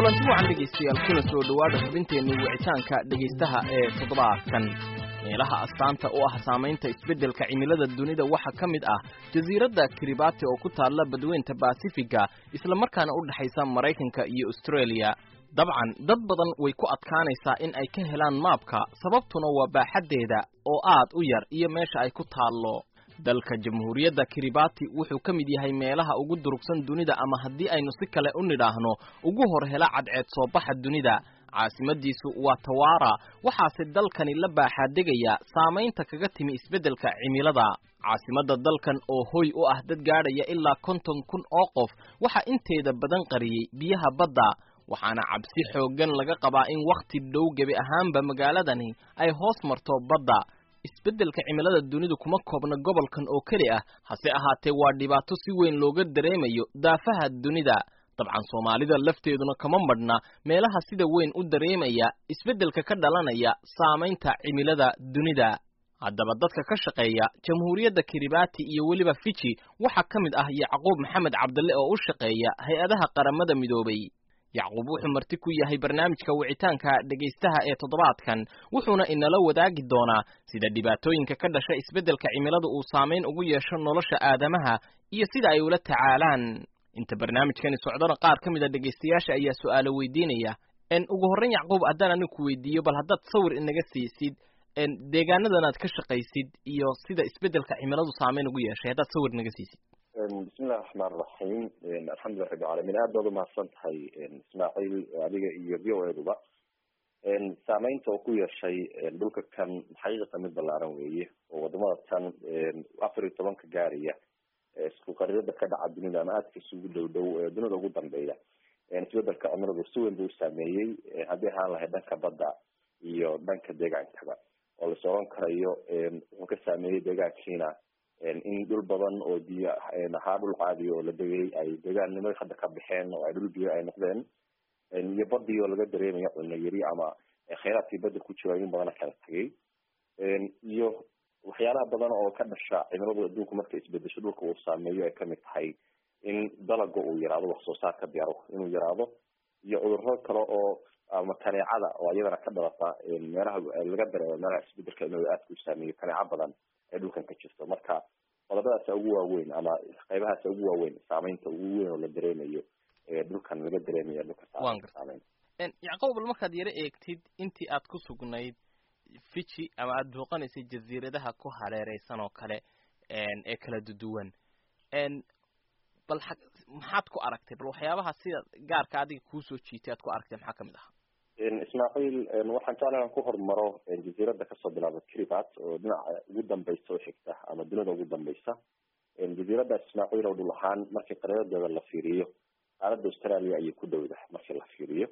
kulanti wacan dhegaystayaal kuna soo dhowaada xubinteenii wicitaanka dhegaystaha ee toddobaadkan meelaha astaanta u ah saamaynta isbeddelka cimilada dunida waxaa ka mid ah jasiiradda kiribati oo ku taalla badweynta basifiga islamarkaana u dhexaysa maraykanka iyo australia dabcan dad badan way ku adkaanaysaa in ay ka helaan maabka sababtuna waa baaxaddeeda oo aad u yar iyo meesha ay ku taallo dalka jamhuuriyadda kiribati wuxuu ka mid yahay meelaha ugu durugsan dunida ama haddii aynu si kale u nidhaahno ugu hor hela cadceed soo baxa dunida caasimadiisu waa tawara waxaase dalkani la baaxaadegaya saamaynta kaga timi isbeddelka cimilada caasimadda dalkan oo hoy u ah dad gaadhaya ilaa konton kun oo qof waxaa inteeda badan qariyey biyaha badda waxaana cabsi xooggan laga qabaa in wakhti dhow gebi ahaanba magaaladani ay hoos marto badda isbeddelka cimilada dunidu kuma koobna gobolkan oo keli ah hase ahaatee waa dhibaato si weyn looga dareemayo daafaha dunida dabcan soomaalida lafteeduna kama madhna meelaha sida weyn u dareemaya isbeddelka ka dhalanaya saamaynta cimilada dunida haddaba dadka ka shaqeeya jamhuuriyadda kiribati iyo weliba fiji waxaa ka mid ah yacquub maxamed cabdille oo u shaqeeya hay-adaha qaramada midoobay yacquub wuxuu marti ku yahay barnaamijka wicitaanka dhegaystaha ee toddobaadkan wuxuuna inala wadaagi doonaa sida dhibaatooyinka ka dhasha isbeddelka cimilada uu saamayn ugu yeesho nolosha aadamaha iyo sida ay ula tacaalaan inta barnaamijkani socdona qaar ka mid a dhegaystayaasha ayaa su'aalo weydiinaya n ugu horrayn yacquub haddaan anigu ku weydiiyo bal haddaad sawir inaga siisid deegaanadan aad ka shaqaysid iyo sida isbeddelka cimiladu saamayn ugu yeeshay haddaad sawir inaga siisid bismillahi raxmaan raxiim alxamdulilah rabbi caalamiin aad baad umahadsan tahay ismaaciil adiga iyo v o eduba saameynta oo ku yeeshay dhulka kan xaqiiqatan mid ballaaran weeye oo wadamada tan afar iyo tobanka gaaraya isku qarirada ka dhaca dunida ama aadka isugu dhow dhow dunida ugu dambeeya isbedelka cimiladu si weyn buu usaameeyey haddii ahaan lahayd dhanka badda iyo dhanka deegaankaba oo lais oran karayo wuxuu ka saameeyey deegaankiina in dhul badan oo biyo ahaa dhul caadiya oo la degay ay deegaannimo hadda ka baxeen oo ay dhul biyo ay noqdeen iyo badii oo laga dareemayo cunno yari ama khayraadkii badda ku jira in badana kala tegay iyo waxyaalaha badan oo ka dhasha cimiladu adduunku markay isbedesho dhulka uu saameeyo ay kamid tahay in dalaga uu yaraado wax soo saarka beero inuu yaraado iyo cudurro kale oo ama kaneecada oo iyadana ka dhalata meelaha laga dareemo meelaha isbedelka cimilada aadka u saameeyo kaneeco badan ee dhulkan ka jirto marka qodobadaasa ugu waaweyn ama qaybahaasa ugu waaweyn saameynta ugu weyn oo la dareemayo dhulkan laga dareemaya dhulka saameyn yacquub bal markaad yaro eegtid intii aad ku sugnayd fiji ama aada booqanaysay jasiiradaha ku hareereysan oo kale ee kala duduwan bal maxaad ku aragtay bal waxyaabaha sida gaarka adiga kuusoo jiitay aad ku aragtay maxaa kamid ahaa ismaaciil waxaan jeclahay inaan ku hormaro jasiirada kasoo bilaaba kiribat oo dhinaca ugu dambeysa oo xigta ama dunida ugu dambeysa jasiiradaas ismaaciil oo dhul ahaan markii qariiradeeda la fiiriyo qaaradda australia ayay ku dhowda markii la fiiriyo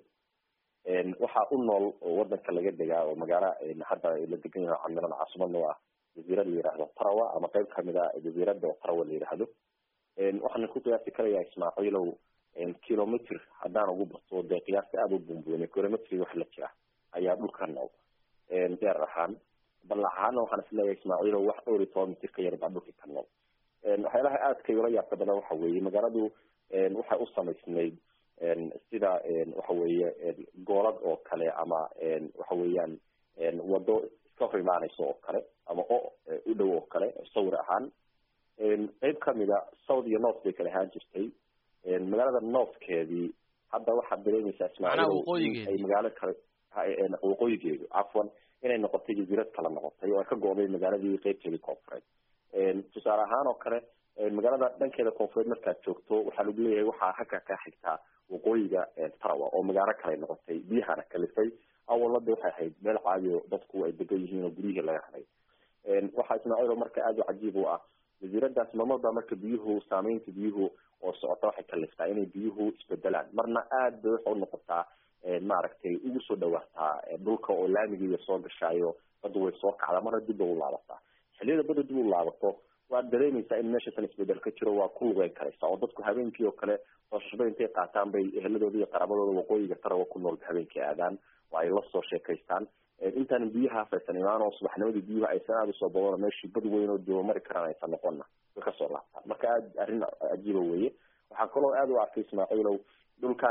waxaa u nool oo wadanka laga degaa oo magaalo hadda la degan yahay camiran caasimadna u ah jasiirad la yihahdo tarawa ama qeyb kamid a jasiirada oo tarawa la yihahdo waxaan ku qiyaasi karayaa ismaaciilow kilometr haddaan ugu bato dee qiyaasta aada u bumbuunay kilometri wax la jira ayaa dhulka nool deer ahaan ballac ahaana waxaan isleeyahay ismaaciilow wax dhowr iyo toban mitir ka yar baa dhulka ka nool waxyaalaha aadka ula yaabka badan waxa weeye magaaladu waxay u samaysnayd sida waxa weeye goolad oo kale ama waxa weeyaan wado iska hor imaaneyso oo kale ama o u dhow oo kale sawir ahaan qeyb kamida south iyo north bay kala ahaan jirtay magaalada northkeedii hadda waxaad dareemaysaa ismaaciil ay magaalo kale waqooyigeedu cafwan inay noqotay jasiirad kala noqotay oo ay ka go-day magaaladii qeybteedii koonfureed tusaale ahaan oo kale magaalada dhankeeda koonfureed markaad joogto waxaa lagu leeyahay waxaa halka ka xigtaa waqooyiga tarawa oo magaalo kale noqotay biyahana kalifay awalada waxay ahayd meel caadiyo dadku ay degan yihiin oo guryihii laga haday waxaa ismaaciil marka aada u cajiib u ah jasiiradaas marmarba marka biyuhu saameynta biyuhu oo socota waxay kaliftaa inay biyuhu isbedelaan marna aad bay waxa unoqotaa maaragtay ugu soo dhawaataa dhulka oo laamigiiya soo gashaayo badda way soo kacdaa marna dib bay u laabataa xilliyada badda dib u laabato waad dareemaysaa in meesha tan isbedel ka jiro waa ku lugeyn karaysa oo dadku habeenkii oo kale hoosashada intay qaataan bay eheladooda iyo qaraabadooda waqooyiga tarawa ku nool habeenkii aadaan oo ay la soo sheekaystaan intaan biyahaas aysan imaan oo subaxnimadii biyuha aysan aada usoo badano meeshii bad weyn oo dooba mari karaan aysan noqonna way kasoo laabtaan marka aad arrin cajiiba weeye waxaa kaloo aada u arkay ismaaciilow dhulkan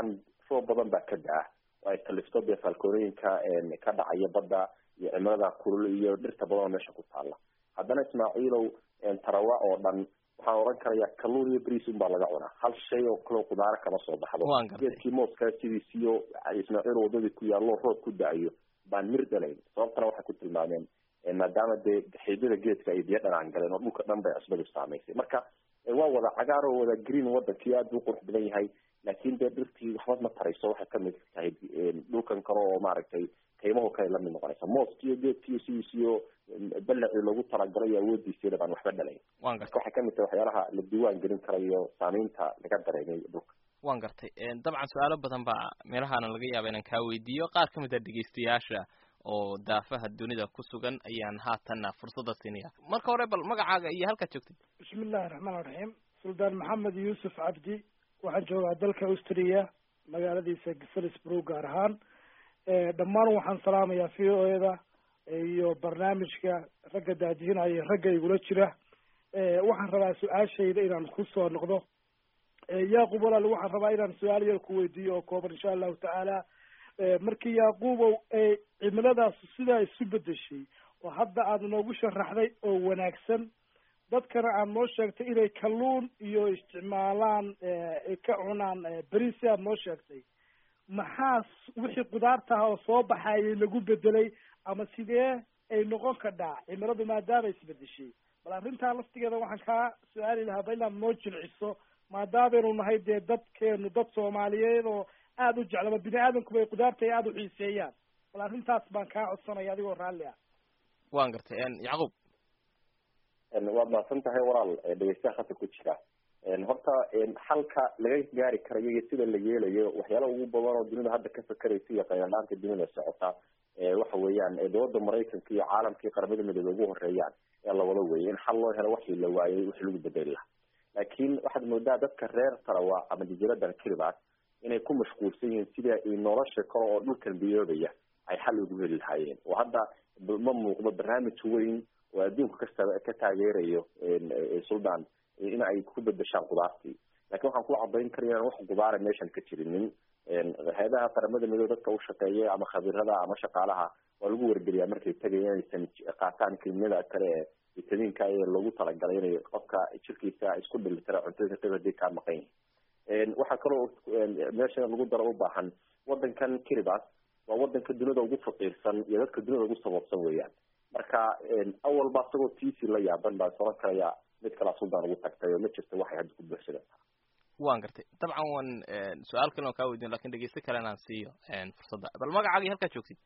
roob badan baa ka da-a oo ay kalifto dee faalkoonooyinka ka dhacaya badda iyo cimilada kulul iyo dhirta badan oo meesha ku taala haddana ismaaciilow tarawa oo dhan waxaan oran karaya kalluun iyo bris un baa laga cunaa hal shay oo kaleo kudaaro kama soo baxdo geedkii mooska sidiisiyo ismaaciil wadadii ku yaallo roob ku da-ayo baan mir dhalayn sababtana waxay ku tilmaameen maadaama dee xiidada geedka ay biyo dhanaan galeen oo dhulka dhan bay cusbadu saamaysay marka waa wada cagaar oo wada green wadankii aad buu qurux badan yahay laakin dee dhirtii waxba ma tarayso waxay kamid tahay dhulkan kale oo maaragtay kaymaho kale lamid noqonaysa mooskiyo geedkiyo sidiisiyo balacii loogu talagalay iyo awoodiisiina baan waxba dhalayn marka waxay kamid tahay waxyaalaha la diiwaan gelin karayo saameynta laga dareemay dhulka waan gartay dabcan su-aalo badan baa meelahaana laga yaaba inaan kaa weydiiyo qaar kamid a dhegeystayaasha oo daafaha dunida ku sugan ayaan haatanna fursadda siinaya marka hore bal magacaaga iyo halkaad joogtid bismi illahi raxmaan raxiim suldaan maxamed yuusuf cabdi waxaan joogaa dalka austria magaaladiisa salisbrook gaar ahaan dhammaan waxaan salaamayaa v o eda iyo barnaamijka ragga daadihinaya ragga igula jira waxaan rabaa su-aashayda inaan kusoo noqdo yaqub walaal waxaan rabaa inaan su-aal yar ku weydiiyo oo kooban insha allahu tacaala markii yaquubow cimiladaas sidaa isu bedeshay oo hadda aada noogu sharaxday oo wanaagsan dadkana aad noo sheegtay inay kalluun iyo isticmaalaan ka cunaan beri si aad noo sheegtay maxaa wixii kudaarta ah oo soo baxayay lagu bedelay ama sidee ay noqon kadhaa cimiladu maadaama isbedeshay bal arrintaa laftigeeda waxaan kaa su-aali lahaa ba inaad noo jilciso maadaameynu nahay dee dadkeenu dad soomaaliyeed oo aada u jeclaba bini aadamkuba ay kudaarta ay aada u xiiseeyaan bal arrintaas baan kaa codsanaya adigoo raalli ah waan gartay yacquub waad mahadsan tahay walaal dhegeystaha hata ku jira horta xalka laga gaari karayo iyo sida la yeelayo waxyaala ugu badan oo dunida hadda ka fakeraysa iyo qayladhaanta dunida socota waxa weeyaan dowladda maraykanka iyo caalamkii qaramada midoobe ugu horeeyaan ee lawada weeyay in xal loo helo waxii la waayay wixii lagu bedeli lahaa laakiin waxaad moodaa dadka reer tarawa ama jasiiradan kelibaas inay ku mashquulsan yihiin sida nolosha kale oo dhulkan biyoobaya ay xal ugu heli lahaayeen oo hadda ma muuqdo barnaamij weyn oo adduunka kasta ka taageerayo suldaan in ay ku bedeshaan kudaartii lakin waxaan ku cadayn karaya inaan wax kudaara meeshan ka jirinin hay-adaha qaramada midoobe dadka ushaqeeya ama khabirada ama shaqaalaha waa lagu wargeliyaa markay tegaya inaysan qaataan kemiyada kale ee vitamiinka ee loogu talagalay inay qofka jirkiisa isku dhilitira cuntada qayb hadii kaa maqan yihin waxaa kaloo meesha in lagu daro ubaahan wadankan kiribas waa wadanka dunida ugu faqiirsan iyo dadka dunida ugu saboobsan weeyaan marka awalba isagoo tiisi la yaaban baan soran karaya mid kalaa suldaan ugu tagtay oo ma jirta waxay hadda ku buuxsanaysaa waan gartay dabcan waan su-aal kale on kaa weydiin lakin dhegeysto kale inaan siiyo fursadda bal magacaagii halkaad joogtid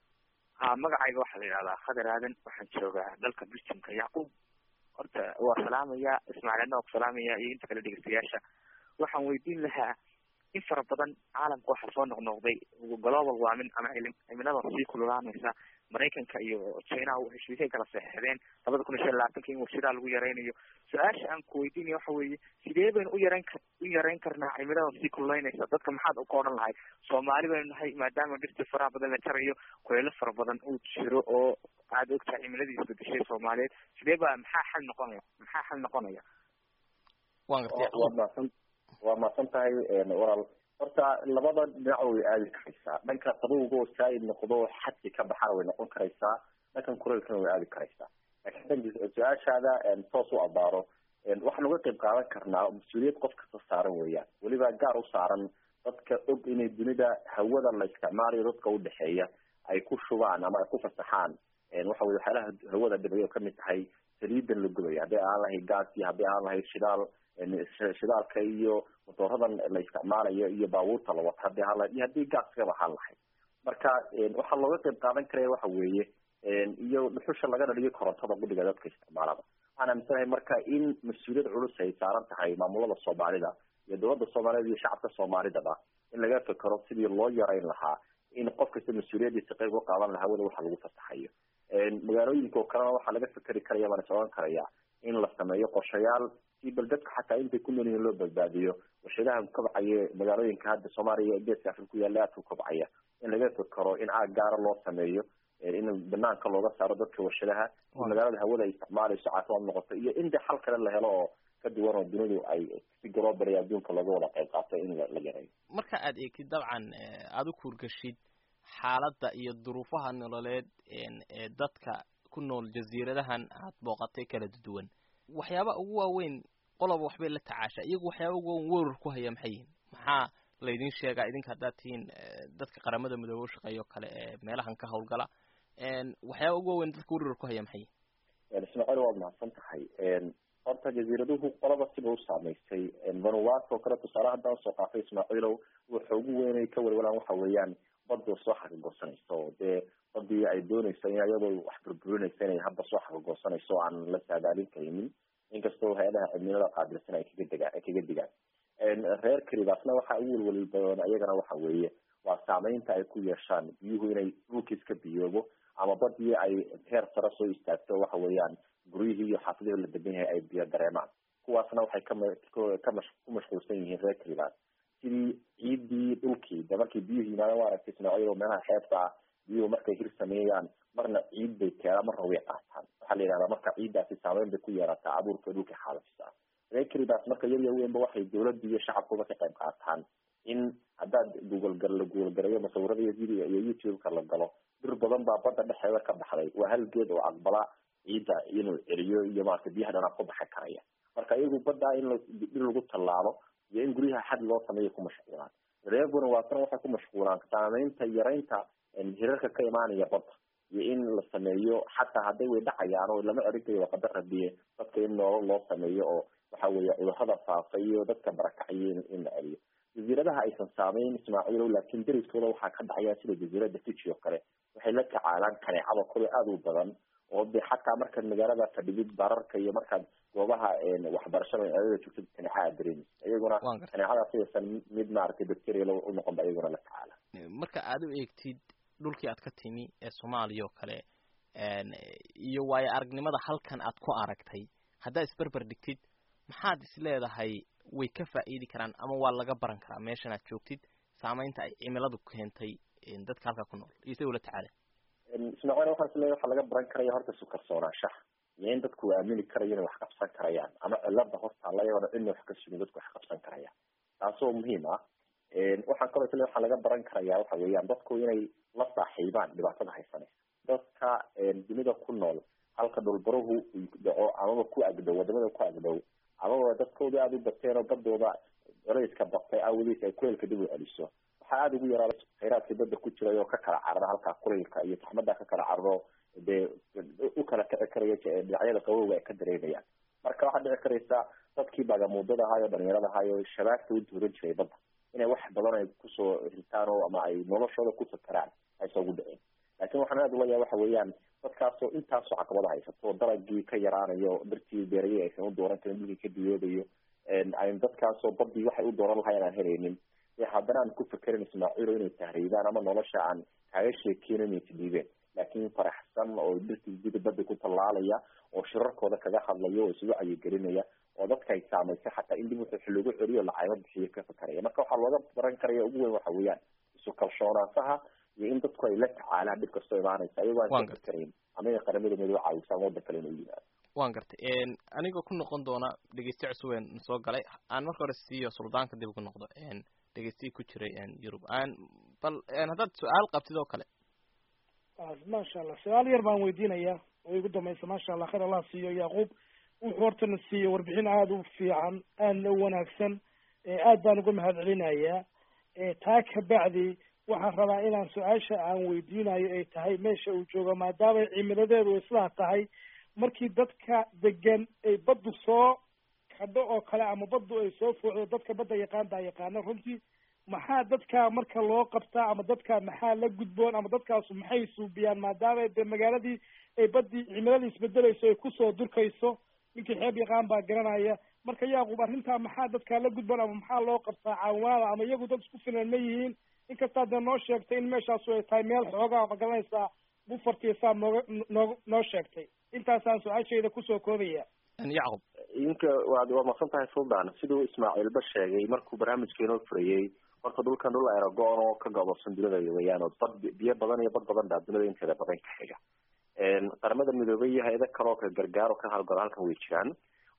ha magacayga waxaa la yidhahdaa khadar aadan waxaan joogaa dalka biljamka yacquub horta waa salaamaya ismaaciilna waa ku salaamaya iyo inta kale dhegeystayaasha waxaan weydiin lahaa in fara badan caalamka waxaa soo noqnoqday global warming ama cimilada sii kululaanaysa maraykanka iyo china heshiisay kala saxeexdeen labada kun iyo shan labaatanka in warshadaha lagu yaraynayo su-aasha aan ku weydiinaya waxa weeye sidee baynu u yareyn ka u yareyn karnaa cimilada sii kululaynaysa dadka maxaad ka odhan lahay soomaali baynu nahay maadaama dhirta faraha badan la jarayo kuleelo fara badan uu jiro oo aada ogtahay cimiladii isbedeshay soomaaliyeed sidee baa maxaa xal noqonaya maxaa xal noqonaya waan gartay waad mahadsan waa mahadsan tahay walaal horta labada dhinac way aadi karaysaa dhanka qabowga oo saa-id noqdo xadki ka baxana way noqon karaysaa dhankan kuleelkana way aadi karaysaa lakin su-aashaada toos u abaaro waxaan uga qayb qaadan karnaa mas-uuliyad qof kasta saaran weeyaan weliba gaar u saaran dadka og inay dunida hawada la isticmaalayo dadka udhexeeya ay ku shubaan ama ay ku fasaxaan waxa weye waxyaalaha hawada dhibay oo kamid tahay saliidan la gubaya hadday aan lahayd gaas iyo hadday aan lahayd shidaal shidaalka iyo motooradan la isticmaalayo iyo baabuurta la wata hadii hala iyo haddii gaaskaba haan lahayd marka waxaa looga qayb qaadan karaya waxa weeye iyo dhuxusha laga dhaliyo korontada gudhiga dadka isticmaalada waxaan aaminsanahay marka in mas-uuliyad culus ay saaran tahay maamulada soomaalida iyo dowladda soomaaliyeed iyo shacabka soomaalidaba in laga fekero sidii loo yarayn lahaa in qof kasta mas-uuliyadiisa qayb uga qaadan lahaa weli waxa lagu fasaxayo magaalooyinka oo kalena waxaa laga fekeri karaya baan is oran karaya in la sameeyo qorshayaal si bal dadka xataa intay ku nool yihiin loo badbaadiyo warshadaha kobcaya magaalooyinka hadda soomaaliya geeska afrika ku yaalla aadka kobcaya in laga fekero in aag gaara loo sameeyo in banaanka looga saaro dadka warshadaha in magaalada hawada ay isticmaalayso caafimaad noqoto iyo in de xal kale la helo oo ka duwan oo dunidu ay si global adduunka looga wada qayb qaato in la yareeyo marka aad eegtid dabcan aada u kuurgashid xaaladda iyo duruufaha nololeed ee dadka ku nool jasiiradahan aad booqatay kala duwan waxyaaba ugu waaweyn qoloba waxbay la tacaasha iyagu waxyaaba ugu waaweyn werar ku haya maxay yihin maxaa laydin sheegaa idinka haddaad tihiin dadka qaramada midoobe ushaqeeya o kale ee meelahan ka hawlgala waxyaaba ugu waaweyn dadka werar ku haya maxay yihin ismaaciil waad mahadsan tahay horta jasiiraduhu qolaba siba u saamaysay vanuatu oo kale tusaale haddaan usoo qaatay ismaaciilow waxa ugu weynay ka welwalaan waxa weeyaan badda soo xaqigoosanayso oo dee badii ay doonaysa in iyadoo wax burburinaysa inay hadda soo xaqigoosanayso aan la saadaalin karinin inkastoo hay-adaha cimilada qaabilsan ay kaga degaan ay kaga digaan reer karibaasna waxa ugu welweli badan iyagana waxa weeye waa saameynta ay ku yeeshaan biyuhu inay dhulkiis ka biyoobo ama badii ay heer sare soo istaagto waxa weeyaan guryihii iyo xaafidihii la degan yahay ay biyo dareemaan kuwaasna waxay kama ka mash ku mashquulsan yihiin reer karibaas sidii ciidii dhulkii de markii biyuhu yimaadaan waa aragtay ismaaciil meelaha xeebta ah biyuhu markay hir sameeyaan marna ciid bay keenaan marna way qaataan waxaa la yidhahdaa marka ciiddaasi saameyn bay ku yeerataa abuurka dhulka xaalafisa reer karibaas marka yar yar weynba waxay dawladda iyo shacabkuba ka qayb qaataan in haddaad google gar la google garayo masawirada iyo video iyo youtube-ka la galo bir badan baa badda dhexeeda ka baxday waa hal geed oo aqbala ciidda inuu celiyo iyo maarata biyaha dhanaa ku baxi karaya marka iyagu baddaa in in lagu tallaalo iyo in guryaha xad loo sameeya ku mashquulaan reer vanuatuna waxay ku mashquulaan saameynta yaraynta hirarka ka imaanaya badda iyo in la sameeyo xataa hadday way dhacayaan oo lama celinkayo waa qadar rabiye dadka in noolo loo sameeyo oo waxa weeye cudurrada faafa iyo dadka barakacaya in la celiyo jasiiradaha aysan saameyn ismaaciilow laakiin deriskooda waxaa ka dhacaya sida jasiirada fiji oo kale waxay la tacaalaan kaneecada kule aada u badan oo de xataa markaad magaalada fadhigid bararka iyo markaad goobaha waxbarashada magaalada joogtid kaneeca aad dareemaysa iyaguna kaneecadaas sidaysan mid maaragtay bacterial u noqon ba iyaguna la tacaala marka aada u eegtid dhulkii aad ka timi ee soomaaliya oo kale iyo waayo aragnimada halkan aad ku aragtay haddaad isberber dhigtid maxaad is leedahay way ka faa'iidi karaan ama waa laga baran karaa meeshan aad joogtid saameynta ay cimiladu keentay dadka halkaa ku nool iyo sida ula tacaala ismaaciil waxaan is leeyahay waxaa laga baran karaya horta isu kalsoonaanshaha iyo in dadku aamini karayo inay wax qabsan karayaan ama cilada hortaala iyagoona cidna wax ka sugin dadku wax qabsan karayaan taasoo muhiim ah waxaan kaloo is leeyahay waxaa laga baran karaya waxa weeyaan dadku inay la saaxiibaan dhibaatada haysanaysa dadka dunida ku nool halka dhulbaruhu dhaco amaba ku agdhow wadamada ku agdhow amaba dadkooda aada u bateen oo badooda culayska batay awadiis ay kuleylka dib u celiso waxaa aada ugu yaraa khayraadkii badda ku jiray oo ka kala carara halkaa kuleylka iyo taxmada ka kala cararo dee u kala kici karaya dhinacyada qabowga ay ka dareemayaan marka waxaad dhici karaysa dadkii bagamuudada ahaay oo dhalinyarada ahaay oo shabaagta u duuran jiray badda inay wax badan ay kusoo ritaan oo ama ay noloshooda ku fakaraan aysa ugu dhicin laakin waxaan aada ula yahay waxa weeyaan dadkaasoo intaasoo caqabada haysato dalagii ka yaraanayo dartii beerayay aysan u dooran karin dhulkii ka diyoodayo an dadkaasoo badii waxay u dooran lahayn aan helaynin e haddana aan ku fekerin ismaaciilo inay tahriibaan ama nolosha aan kaaga sheekeyno inay tidhiibeen laakiin faraxsan oo dartii gida badda ku tallaalaya oo shirarkooda kaga hadlaya oo isugu cayigelinaya oo dadka ay saamaysay xataa in dib wuxuu loogu celiyo lacaymo bixiyo ka fakaraya marka waxaa looga baran karaya ugu weyn waxa weeyaan isu kalshoonaanshaha iyo in dadku ay la tacaalaan dhib kastoo imaanaysa iyagoo aan ka fakarayn ama inay qaramada midoo caawisa ama waddan kale inuu yimaado waan gartay anigoo ku noqon doona dhegeyste cusubeen soo galay aan marka hore siiyo suldaanka dib ugu noqdo dhegeystiyi ku jiray yurub bal haddaad su-aal qabtid oo kale maasha allah su-aal yar baan weydiinaya oo igu dambaysa maasha allah khayr allah siiyo yacquub wuxuu hortana siiye warbixin aada u fiican aadna u wanaagsan aad baan uga mahad celinayaa taa kabacdi waxaan rabaa inaan su-aasha aan weydiinayo ay tahay meesha uu joogo maadaamay cimiladeedu sidaa tahay markii dadka degan ay baddu soo kadho oo kale ama baddu ay soo foocdo dadka badda yaqaan baa yaqaana runtii maxaa dadka marka loo qabtaa ama dadka maxaa la gudboon ama dadkaasu maxay suubiyaan maadaama de magaaladii ay baddii cimiladii isbedelayso ay kusoo durkayso ninkii xeeb yaqaan baa garanaya marka yaaquub arrintaa maxaa dadkaa la gudboon ama maxaa loo qabtaa caawimaada ama iyagu dad isku filan ma yihiin inkastaa dee noo sheegtay in meeshaasu ay tahay meel xoogaa ma garanaysaa bufartiya saa nooga noo noo sheegtay intaasaan su-aashayda kusoo koobaya yacqub idinka waad waa maqsan tahay suldan siduu ismaaciilba sheegay markuu barnaamijka inoo furayey horta dhulkan dhul aerogoon oo ka gobolsan dunida weeyaan oo bad biyo badan iyo bad badan baa dunida inteeda badan ka xiga qaramada midoobay iyo hay-ado kaleoo ka gargaaro ka hawlgalo halkan way jiraan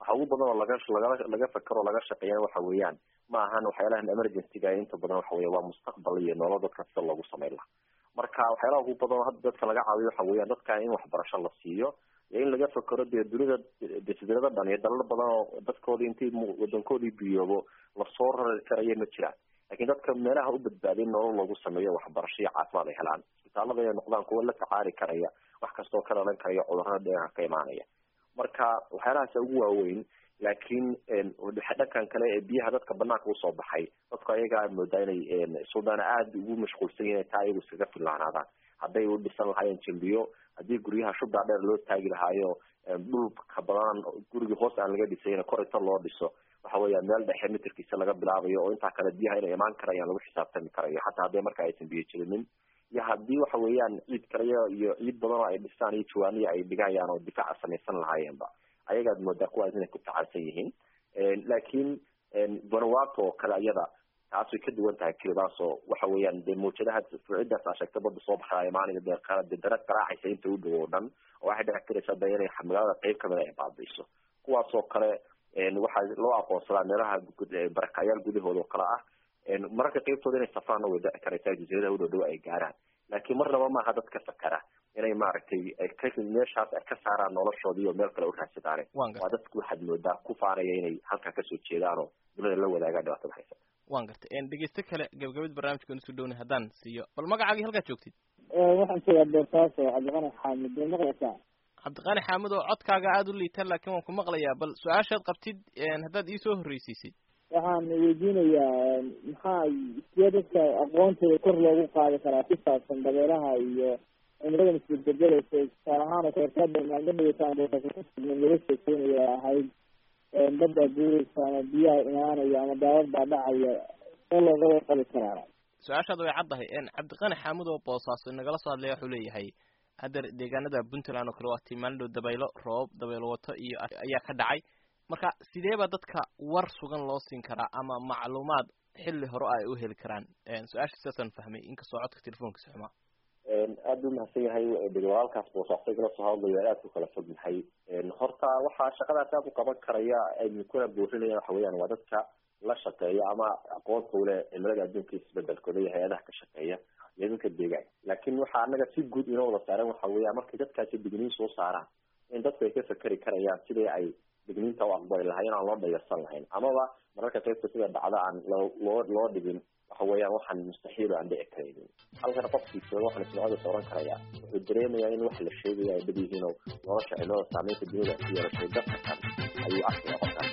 waxa ugu badan oo laga laga laga fakero o laga shaqeeya waxa weeyaan ma ahan waxyaalahan emergencyga inta badan waxa weya waa mustaqbal iyo nolol dadka sida loogu sameyn laha marka waxyaalaha ugu badan oo hadda dadka laga caawiyo waxa weeyaan dadka in waxbarasho la siiyo iyo in laga fakero dee dunida jasiirado dhan iyo dalal badan oo dadkoodii intii wadankoodii biyoobo lasoo rari karaya ma jiraan lakin dadka meelaha u badbaadin nolol loogu sameeyo waxbarasho iyo caafimaad ay helaan isbitaalada inay noqdaan kuwa la tacaali karaya wax kastoo ka dhalan karaya cudurada dheerka ka imaanaya marka waxyaalahaasa ugu waaweyn laakiin dhankan kale ee biyaha dadka banaanka usoo baxay dadku ayagaa moodaa inay suldaan aada ugu mashquulsan yihin taa ayagu iskaga fillaanaadaan hadday u dhisan lahaayeen jimbiyo haddii guryaha shubdaa dheer loo taagi lahaayo dhulka badan gurigii hoos aan laga dhisayn korita loo dhiso waxa weya meel dhexe mitirkiisa laga bilaabayo oo intaa kale biyaha inay imaan karayaan lagu xisaabtami karayo xataa hadday marka aysan biyo jirinin iyo haddii waxa weeyaan ciid kaleyo iyo ciid badan oo ay dhisaan iyo jawaaniya ay dhigayaan oo difaaca samaysan lahaayeenba ayagaad moodaa kuwaas inay ku tacalsan yihiin laakiin vanuato oo kale iyada taas way ka duwan tahay kelidaas oo waxa weeyaan dee mawjadaha fuucidaas aa sheegta bada soo baxda imaaniga dee de dara garaacaysa inta u dhow oo dhan oo waxay dhici karaysaa de inay magaalada qeyb kamida ay baabiiso kuwaas oo kale waxaa loo aqoonsadaa meelaha barakayaal gudahooda oo kale ah mararka qeybtooda inay safraanna way dhici karaysaa jasiiradaha u dhow dhow ay gaaraan laakiin marnaba maaha dadka fakara inay maaragtay meeshaas ay ka saaraan noloshoodii oo meel kale u raadsadaane waa dadku waxaad moodaa ku faanaya inay halkaa kasoo jeedaan oo dunida la wadaagaan dhibaatada haysa wan gartay dhegeyste kale gabagabada barnaamijka nusu dhowna haddaan siiyo bal magacaagii halkaad joogtid waxaan joogaa boosaaso cabdiqani xaamid ma maqlaysaa cabdiqani xaamid oo codkaaga aada u liita laakiin waan ku maqlayaa bal su-aashaad qabtid haddaad iisoo horreysiisid waxaan weydiinayaa maxaa sidee dadka aqoontooda kor loogu qaadi karaa ku saabsan dabeeraha iyo cimradan isbedbedelaysa tusaale ahaan oo kaleetada maalmahaytaan laga sheekeynaya ahayd badda guuraysa ama biyaha imaanaya ama daawad baa dhacaya see looga warqabi karaa su-aashaad way caddahay cabdiqani xaamud oo boosaaso nagala soo hadlaya wuxuu leeyahay haddeer deegaanada puntland oo kale waa tii maalin dhow dabaylo roob dabaylo wato iyo ayaa ka dhacay marka sideeba dadka war sugan loo siin karaa ama macluumaad xilli hore ay u heli karaan su-aasha sidaasaan fahmay inkastoo codka telefonkiisa xumaa aada u mahadsan yahay walaalkaas boosaaso kala soo hadlayo aad ku kala fog yahay horta waxaa shaqadaas aad u qaban karaya aynu kuna boorinaya waxa weeyaan waa dadka la shaqeeya ama aqoonta ule cimilada adduunka isbedelkooda iyo hay-adaha ka shaqeeya iyo dadka deegaan laakiin waxaa anaga si guud inoo wada saaran waxa weya markay dadkaasi digniin soo saaraan in dadku ay ka fakeri karayaan sidii ay digniinta u aqbali lahay in aan loo dhayarsan lahayn amaba mararka qaybta sida dhacda aan loo loo loo dhigin waxa weeyaan waxaan mustaxiil aan dhici karaynin halkan qofkii jooga waxaan ismacoodas oran karaya wuxuu dareemayaa in wax la sheegaya ay dhab yihiin oo nolosha cimilada saameynta dunida ku yeelashay dadka kan ayuu arkaya qofkaas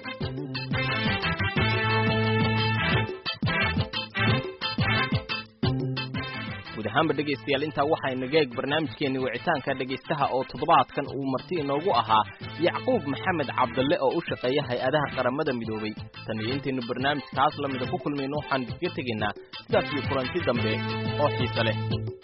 guud ahaanba dhegaystayaal intaa waxaa inaga eeg barnaamijkeeni wicitaanka dhegaystaha oo toddobaadkan uu marti inoogu ahaa yacquub maxamed cabdalle oo u shaqeeya hay-adaha qaramada midoobay tan iyo intaynu barnaamijkaas lamida ku kulmayno waxaan iskaga tegaynaa sidaas iyo kulanti dambe oo xiise leh